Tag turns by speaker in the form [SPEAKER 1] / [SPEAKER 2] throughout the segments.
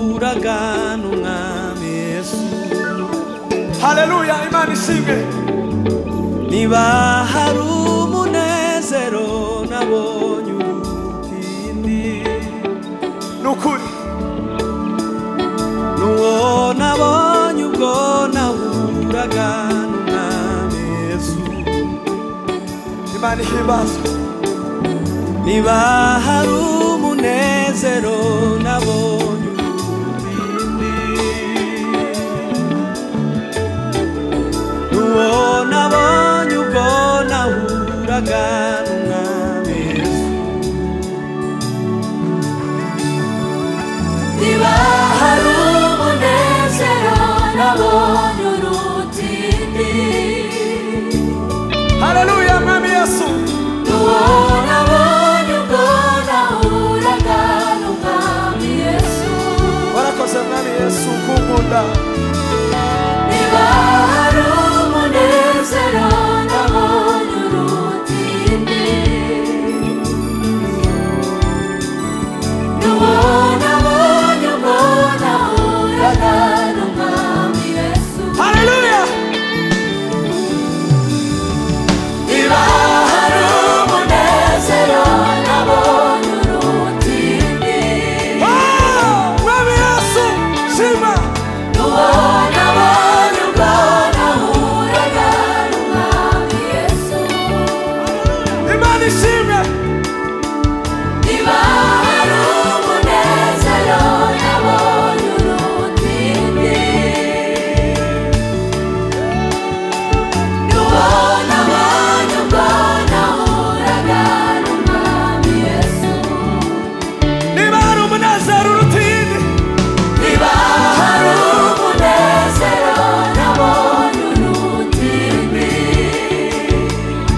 [SPEAKER 1] imbaraga n'umwami yesu
[SPEAKER 2] haleluya imana ishimwe
[SPEAKER 1] niba hari umunezero nabonye ubutindi
[SPEAKER 2] ni ukuri
[SPEAKER 1] n'uwo nabonye ubwo nahuraga n'umwami yesu
[SPEAKER 2] imana ihimbazwe
[SPEAKER 1] niba hari umunezero nabonye ubutindi n'uwo nabonye ubwo nahuraga n'umwami yesu
[SPEAKER 3] niba hari umunezero nabonye urutindi
[SPEAKER 2] haleluya mwami yesu
[SPEAKER 3] n'uwo nabonye ubwo nahuraga n'umwami yesu
[SPEAKER 2] warakoze mwami yesu kunkunda
[SPEAKER 3] niba hari umunezero nabonye urutindi n'uwo nabonye ubwo nahuraga n'umwami yesu
[SPEAKER 2] haleluya
[SPEAKER 3] Niba hari umunezero nabonye urutindi
[SPEAKER 2] Ah, mwami yesu shima
[SPEAKER 3] N'uwo nabonye ubwo nahuraga n'umwami Yesu
[SPEAKER 2] imana ishimwe
[SPEAKER 3] Niba hari umunezero nabonye urutindi N'uwo nabonye ubwo nahuraga n'umwami Yesu
[SPEAKER 2] niba hari umunezero urutindi
[SPEAKER 3] Niba hari umunezero nabonye urutindi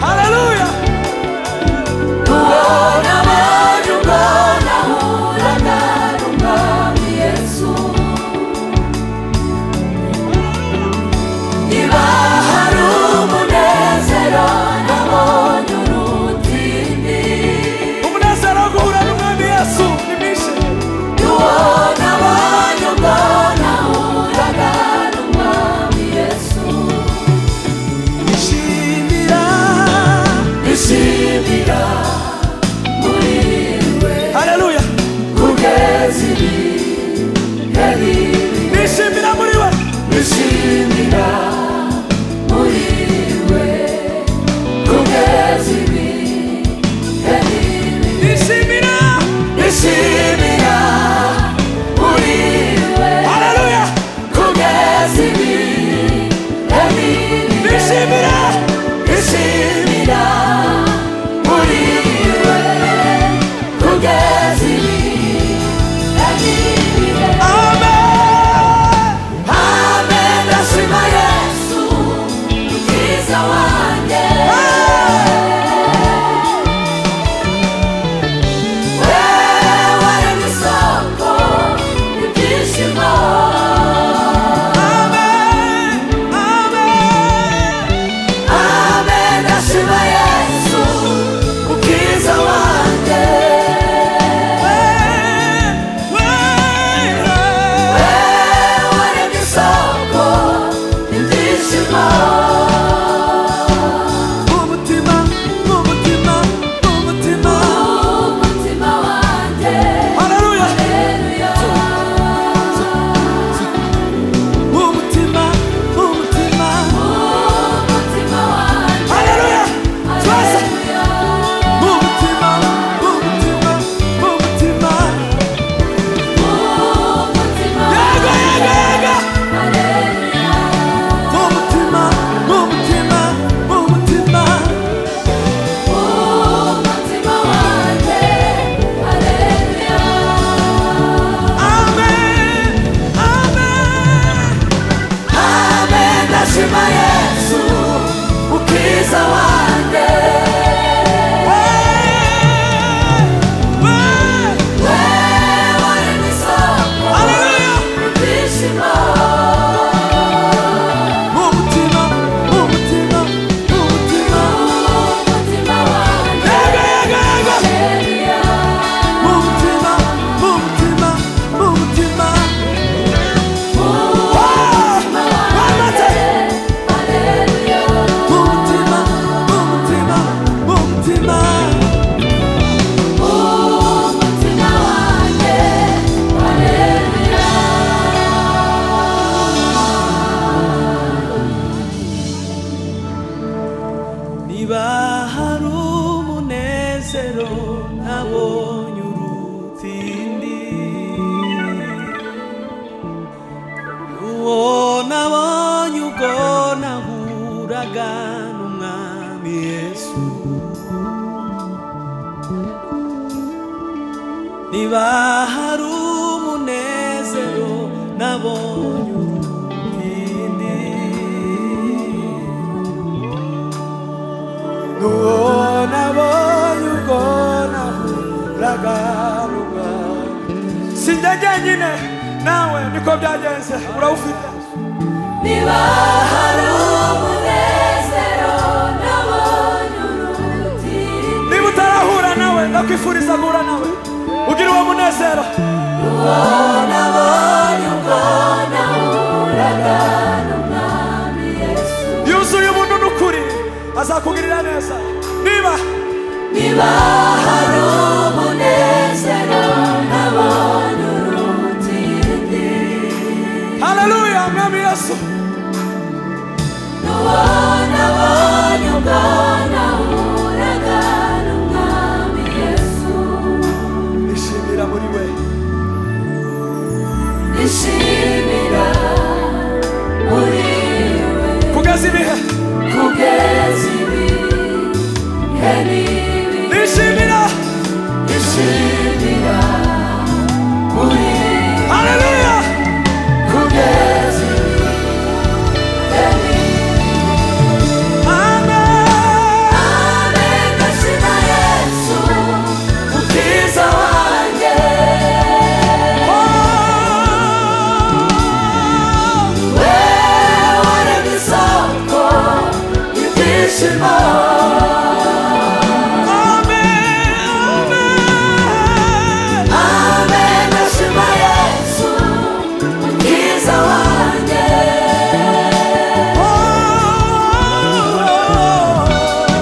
[SPEAKER 2] haleluya
[SPEAKER 3] Uwo nabonye ubwo nahuraga n'umwami Yesu Niba hari umunezero nabonye urutindi
[SPEAKER 2] umunezero wo guhura n'umwami yesu nimishe
[SPEAKER 3] Uwo nabonye ubwo nahuraga n'umwami Yesu
[SPEAKER 1] ishimira
[SPEAKER 3] Nishimira muri we
[SPEAKER 2] haleluya
[SPEAKER 3] kugeza ibi yari
[SPEAKER 2] nishimira muri we
[SPEAKER 3] nishimira muri we kugeza ibi yari
[SPEAKER 2] nishimira
[SPEAKER 3] nishimira muri we
[SPEAKER 2] haleluya
[SPEAKER 3] kugeza ibi yari
[SPEAKER 2] nishimira
[SPEAKER 3] nishimira muri we kugeza ibi yari
[SPEAKER 1] imbaraga n'umwami yesu niba hari umunezero nabonye undi n'uwo nabonye ubwo nahuraga n'umwami
[SPEAKER 2] sinjya jyenyine nawe niko byagenze urawufite
[SPEAKER 3] niba hari umunezero nabonye uruti
[SPEAKER 2] niba utarahura nawe ndakwifuriza guhura nawe ugira uwo munezero
[SPEAKER 3] nabonye ubwo nahuraga n'umwami yesu
[SPEAKER 2] yuzuye ubuntu n'ukuri azakugirira neza niba
[SPEAKER 3] niba hari umunezero nabonye urutindi
[SPEAKER 2] haleluya mwami yesu
[SPEAKER 3] n'uwo nabonye ubwo nahuraga n'umwami yesu
[SPEAKER 2] nishimira muri we
[SPEAKER 3] Nishimira muri we
[SPEAKER 2] kugeza ibihe
[SPEAKER 3] kugeza ibihe n'ibihe
[SPEAKER 2] nishimira
[SPEAKER 3] Nishimira muri we
[SPEAKER 2] haleluya
[SPEAKER 3] kugeza ibihe n'ibihe
[SPEAKER 2] amen
[SPEAKER 3] Amen gashima Yesu Mukiza wanjye Wewe waremye isoko y'ibyishimo Amen, nashima Yesu, mkiza wanjye.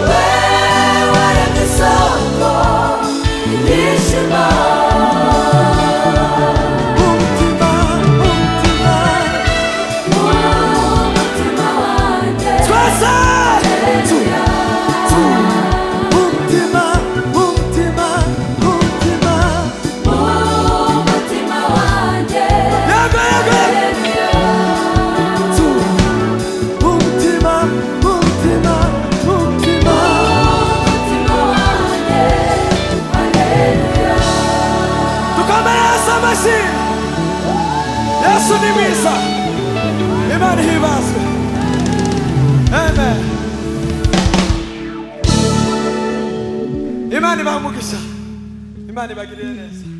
[SPEAKER 3] Wewe ni soko, nishima.
[SPEAKER 1] umutima umutima
[SPEAKER 3] Umutima wanjye,
[SPEAKER 1] twese
[SPEAKER 3] haleluya.
[SPEAKER 1] umutima umutima umutima
[SPEAKER 3] Umutima wanjye,
[SPEAKER 1] yego yego
[SPEAKER 3] haleluya.
[SPEAKER 1] umutima umutima umutima
[SPEAKER 3] Umutima wanjye, haleluya.
[SPEAKER 2] dukomere yesu amashyi yesu ni mwiza imana ihibazwe amen imana ibaha umugisha imana ibagirire neza